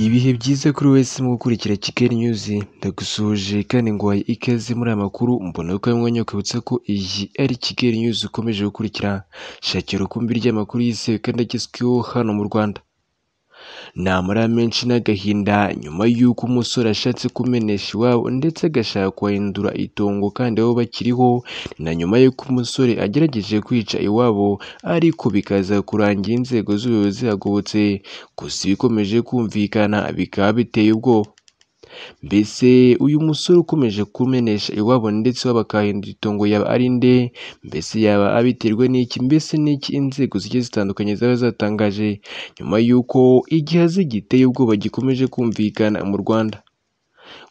Ibihe byiza kuri wese mu gukurikira Kigali Nyuzi, ndagusuhuje kandi nguhaye ikaze muri aya makuru, mbona ko ari mwanya kwibutsa ko iyi ari Kigali Nyuzi ukomeje gukurikira, shakira urukumbi ry'amakuru yizewe kandi agezweho hano mu Rwanda. Ni amara menshi n'agahinda nyuma y'uko umusore ashatse kumenesha iwabo ndetse agashaka kuhahindura itongo kandi aho bakiriho, ni na nyuma y'uko umusore agerageje kwica iwabo ariko bikaza kurangira inzego z'ubuyobozi zihagobotse, gusa ibikomeje kumvikana bikaba biteye ubwoba. Mbese uyu musore ukomeje kumenesha iwabo ndetse iwabo akahahindura itongo yaba ari nde? Mbese yaba abiterwa n'iki? Mbese ni iki inzego zigiye zitandukanye zaba zatangaje nyuma y'uko igihaza giteye ubwoba gikomeje kumvikana mu Rwanda?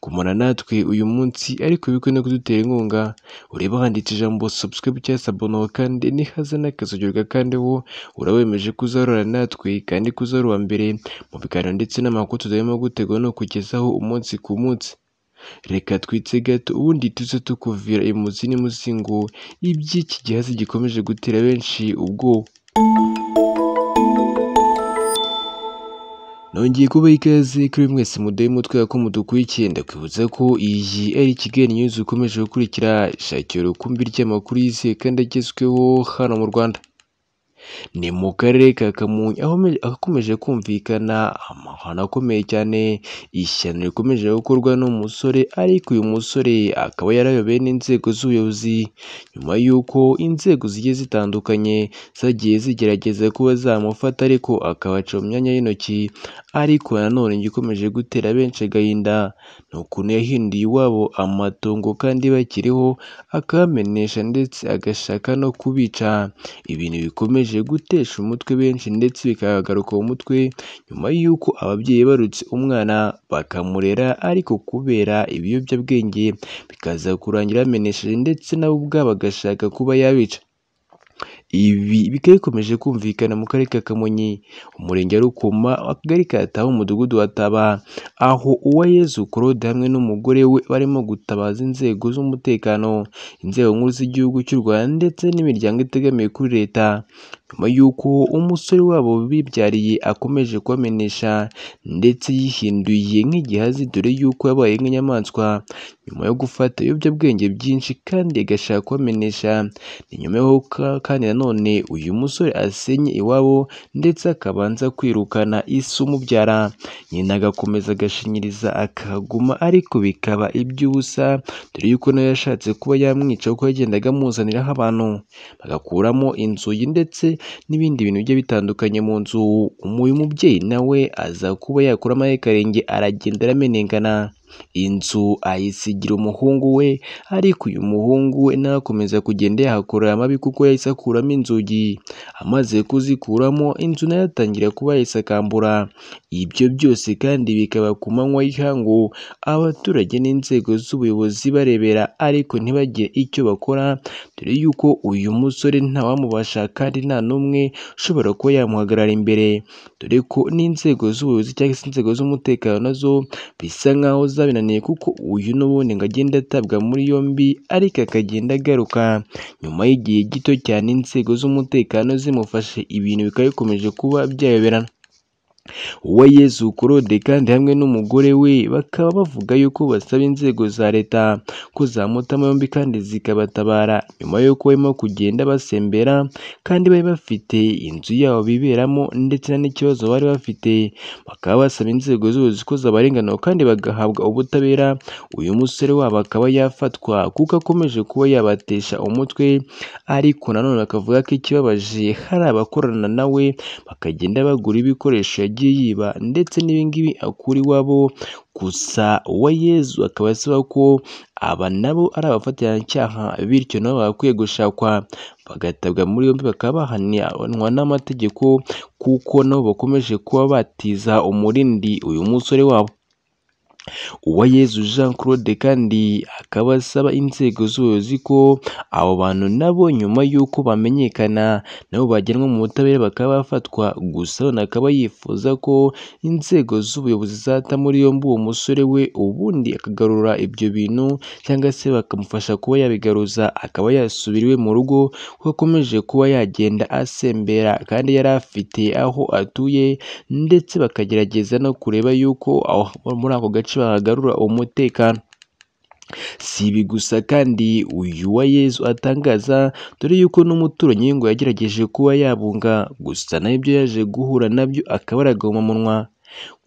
Gumana natwe uyu munsi ariko wibuke no kudutera inkunga, urebe handitse ijambo subscribe cyangwa se aboneho kandi nihaza n'akazu ugakandeho, uraba wemeje ko uzahorana natwe kandi ko uzahora uwa mbere mu biganiro ndetse n'amakuru tuzarimo gutegura no kukugezaho umunsi ku munsi. Reka twitse gato ubundi tuze tukuvira imuzi n'umuzingo, iby'iki gihaza gikomeje gutera benshi ubwoba. Nongeye kubaha ikaze kuri mwese muduhe umutwe ko mudukurikiye, ndakwibutsa ko iyi ari Kigali Nyuzi ukomeje gukurikira, shakira urukumbi ry'amakuru yizewe kandi agezweho hano mu Rwanda. Ni mu karere ka Kamonyi aho hakomeje kumvikana amahano akomeye cyane, ishyano rikomeje gukorwa n'umusore ariko uyu musore akaba yarayobewe n'inzego z'ubuyobozi, nyuma y'uko inzego zigiye zitandukanye zagiye zigerageza kuba zamufata ariko akabaca mu myanya y'intoki, ariko nanone igikomeje gutera benshi agahinda ni ukuntu yahinduye iwabo amatongo kandi bakiriho akabamenesha ndetse agashaka no kubica, ibintu bikomeje gutesha umutwe benshi ndetse bikagaruka mu mutwe nyuma y'uko ababyeyi barutse umwana bakamurera ariko kubera ibiyobyabwenge bikaza kurangira bamenesheje ndetse na we ubwabo agashaka kuba yabica. Ibi bikaba bikomeje kumvikana mu karere ka Kamonyi, umurenge wa Rukoma, akagari ka Taba, umudugudu wa Taba, aho Uwayezu Claude hamwe n'umugore we barimo gutabaza inzego z'umutekano, inzego nkuru z'igihugu cy'u Rwanda ndetse n'imiryango itegamiye kuri leta, nyuma y'uko umusore wabo bibyariye akomeje kubamenesha ndetse yihinduye nk'igihazi dore y'uko yabaye nk'inyamaswa nyuma yo gufata ibiyobyabwenge byinshi kandi agashaka kubamenesha, ni nyuma y'aho kandi nanone uyu musore asenye iwabo ndetse akabanza kwirukana ise umubyara, nyina agakomeza agashinyiriza akahaguma ariko bikaba iby'ubusa dore y'uko nawe yashatse kuba yamwica kuko yagendaga amuzaniraho abantu, bagakuramo inzugi ndetse n'ibindi bintu bigiye bitandukanye mu nzu, uyu mubyeyi nawe aza kuba yakuramo akarenge aragenda aramenengana, inzu ayisigira umuhungu we ariko uyu muhungu we nawe akomeza kugenda yahakorera amabi kuko yahise akuramo inzugi, amaze kuzikuramo inzu nayo atangira kuba yayisakambura, ibyo byose kandi bikaba ku manywa y'ihangu, abaturage n'inzego z'ubuyobozi barebera ariko ntibagire icyo bakora dore y'uko uyu musore ntawamubasha kandi nta n'umwe ushobora kuba yamuhagarara imbere, dore ko n'inzego z'ubuyobozi cyangwa se inzego z'umutekano nazo bisa nk'aho zabinaniye kuko uyu n'ubundi ngo agende atabwa muri yombi ariko akagenda agaruka, nyuma y'igihe gito cyane inzego z'umutekano zimufashe ibintu bikaba bikomeje kuba byayoberana. Uwayezu Claude kandi hamwe n'umugore we bakaba bavuga yuko basaba inzego za leta ko zamutamo yombi kandi zikabatabara nyuma y'uko barimo kugenda basembera kandi bari bafite inzu yabo biberamo ndetse n'ikibazo bari bafite, bakaba basaba inzego z'ubuyobozi ko zabarenganura kandi bagahabwa ubutabera, uyu musore wabo akaba yafatwa kuko akomeje kuba yabatesha umutwe ariko nanone bakavuga ko ikibabaje hari abakorana na we bakagenda bagura ibikoresho yagiye yiba ndetse n'ibingibi akura iwabo, gusa Uwayezu akaba asaba ko aba nabo ari abafatanyacayaha bityo nabo bagakwiye gushakwa bagatabwa muri yombi bakaba bahanwa n'amategeko kuko nabo bakomeje kuba batiza umurindi uyu musore wabo. Uwayezu Jean Claude kandi akaba asaba inzego z'ubuyobozi ko abo bantu nabo nyuma y'uko bamenyekana nabo bajyanwa mu butabera bakaba bafatwa, gusa na akaba yifuza ko inzego z'ubuyobozi zata muri yombi uwo musore we ubundi akagarura ibyo bintu cyangwa se bakamufasha kuba yabigaruza akaba yasubira iwe mu rugo kuko akomeje kuba yagenda asembera kandi yari afite aho atuye ndetse bakagerageza no kureba yuko aho muri ako gace bahagarura umutekano. Si ibi gusa kandi uyu wa Yezu atangaza dore yuko n'umuturanyi we ngo yagerageje kuba yabunga gusa nawe ibyo yaje guhura nabyo akaba aragoma umunwa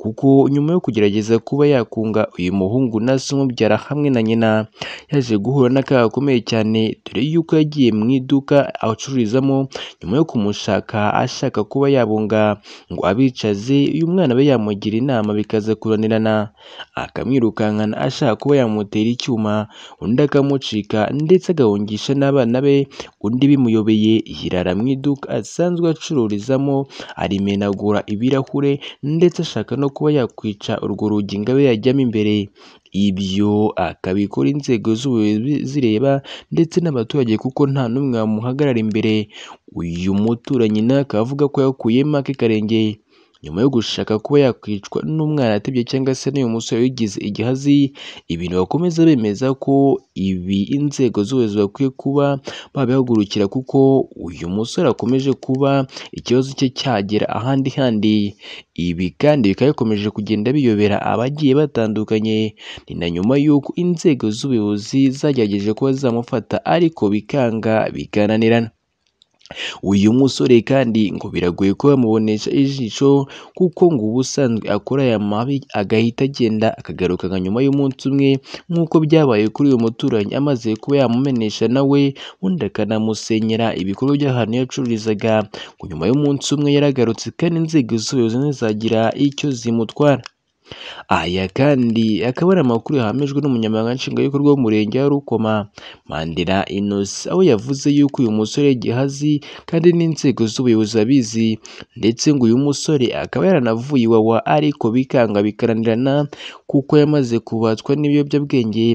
kuko nyuma yo kugerageza kuba yakunga uyu muhungu na se umubyara hamwe na nyina yaje guhura n'akaga gakomeye cyane dore yuko yagiye mu iduka acururizamo nyuma yo kumushaka ashaka kuba yabunga ngo abicaze uyu mwana abe yamugira inama bikaza kunanirana akamwirukankana ashaka kuba yamutera icyuma undi akamucika ndetse agahungisha n'abana be undi bimuyobeye yirara mu iduka asanzwe acururizamo arimenagura ibirahure ndetse ashaka no kuba yakwica urwo rugi ngo abe yajyamo imbere ibyo akabikora inzego z'ubuyobozi zireba ndetse n'abaturage kuko nta n'umwe wamuhagarara imbere uyu muturanyi nawe akaba avuga ko yakuyemo ake karenge nyuma yo gushaka kuba yakwicwa n'umwana atebye cyangwa se n'uyu musore wigize igihazi ibintu bakomeza bemeza ko ibi inzego z'ubuyobozi bakwiye kuba babihagurukira kuko uyu musore akomeje kuba ikibazo cye cyagera ahandi handi ibi kandi bikaba bikomeje kugenda biyobera abagiye batandukanye ni na nyuma y'uko inzego z'ubuyobozi zagerageje kuba zamufata ariko bikanga bikananirana uyu musore kandi ngo biragoye ko bamubonesha ijisho kuko ngo ubusanzwe akora aya mabi agahita agenda akagaruka nka nyuma y'umunsi umwe nk'uko byabaye kuri uyu muturanyi amaze kuba yamumenesha nawe undi akanamusenyera ibikorwa by'ahantu yacururizaga ngo nyuma y'umunsi umwe yaragarutse kandi inzego z'ubuyobozi ntizagira icyo zimutwara aya kandi akaba ari amakuru yahamijwe n'umunyamabanga nshingwabikorwa w'umurenge wa Rukoma Mandela Innocent aho yavuze yuko uyu musore gihazi kandi n'inzego z'ubuyobozi abizi ndetse ngo uyu musore akaba yaranavuye iwawa ariko bikanga bikaranirana kuko yamaze kubatswa n'ibiyobyabwenge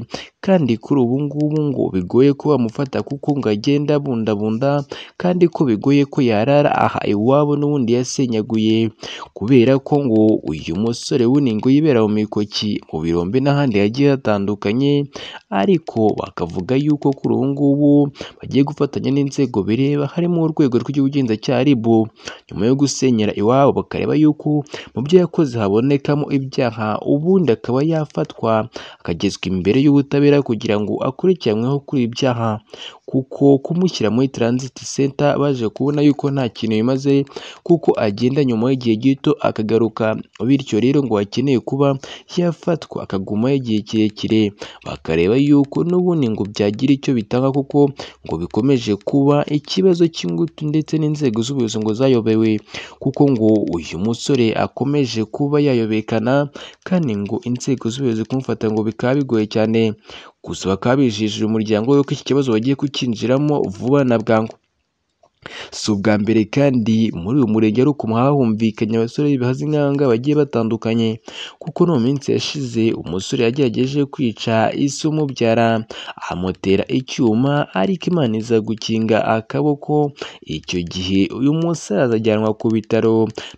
kandi kuri ubu ngubu ngo bigoye ko bamufata kuko ngo agenda abundabunda kandi ko bigoye ko yarara aha iwabo n'ubundi yasenyaguye kubera ko ngo uyu musore w'ini ngo yibera mu mikoki mu birombe n'ahandi hagiye hatandukanye ariko bakavuga yuko kuri ubu ngubu bagiye gufatanya n'inzego bireba harimo urwego rw'igihugu RIB nyuma yo gusenyera iwabo bakareba yuko mu byo yakoze habonekamo ibyaha ubundi akaba yafatwa akagezwa imbere y'ubutabera kugira ngo akurikiranweho kuri ibyaha kuko kumushyira muri transit center baje kubona yuko nta kintu bimaze kuko agenda nyuma y'igihe gito akagaruka bityo rero ngo akeneye kuba yafatwa akagumaho igihe kirekire bakareba yuko n'ubundi ngo byagira icyo bitanga kuko ngo bikomeje kuba ikibazo cy'ingutu ndetse n'inzego z'ubuyobozi ngo zayobewe kuko ngo uyu musore akomeje kuba yayobekana kandi ngo inzego z'ubuyobozi kumufata ngo bikaba bigoye cyane gusa bakaba bijijije umuryango we ko iki kibazo bagiye kukinjiramo vuba na bwangu si ubwa mbere kandi muri uyu murenge ari ukuntu hahumvikanye abasore bihaza inkanga bagiye batandukanye kuko no mu minsi yashize umusore yagerageje kwica isi umubyara amutera icyuma ariko imana iza gukinga akaboko icyo gihe uyu musaza ajyanwa ku bitaro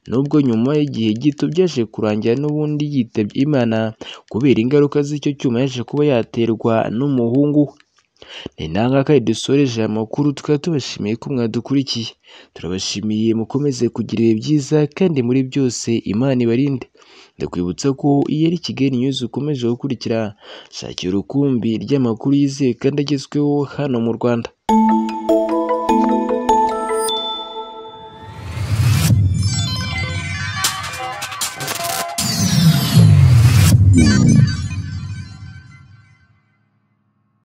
nubwo nyuma y'igihe gito byaje kurangira n'ubundi yitabye imana kubera ingaruka z'icyo cyuma yaje kuba yaterwa n'umuhungu we ni nangaka dusoreje aya makuru tukaba tubashimiye ko mwadukurikiye turabashimiye mukomeze kugira ibihe byiza kandi muri byose imana ibarinde ndakwibutsa ko iyo ari kigali news ukomeje gukurikira shakira urukumbi ry'amakuru yizewe kandi agezweho hano mu rwanda